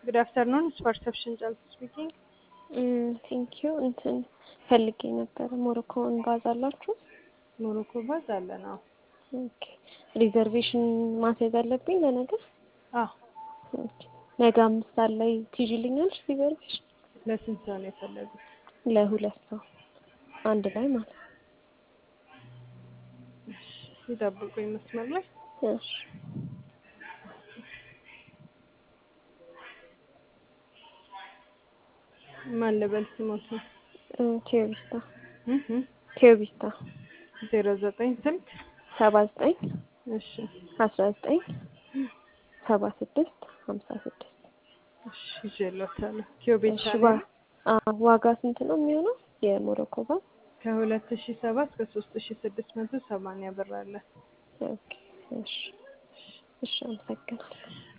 ጉድ አፍተርኑን ፐርሰፕሽን ጨልፍ ስፒኪንግ። ቴንክ ዩ እንትን ፈልጌ ነበረ። ሞሮኮን ባዝ አላችሁ? ሞሮኮ ባዝ አለን። አዎ ኦኬ። ሪዘርቬሽን ማስያዝ አለብኝ ለነገ? አዎ። ኦኬ። ነገ አምስት ሰዓት ላይ ትይዥልኛለሽ ሪዘርቬሽን? ለስንት ሰው ነው የፈለጉት? ለሁለት ሰው አንድ ላይ ማለት ነው። ይጠብቁኝ መስመር ላይ እሺ። ማን ልበል ስሞት ነው? ቴዎቢስታ ቴዎቢስታ ዜሮ ዘጠኝ ስልክ ሰባ ዘጠኝ እሺ አስራ ዘጠኝ ሰባ ስድስት ሀምሳ ስድስት እሺ ይዤሎታለሁ። ኪዮቤት እሺ ዋ አዎ፣ ዋጋ ስንት ነው የሚሆነው የሞሮኮ ባዝ? ከሁለት ሺ ሰባ እስከ ሶስት ሺ ስድስት መቶ ሰማንያ ብር አለ። ኦኬ እሺ እሺ አመሰግናለሁ።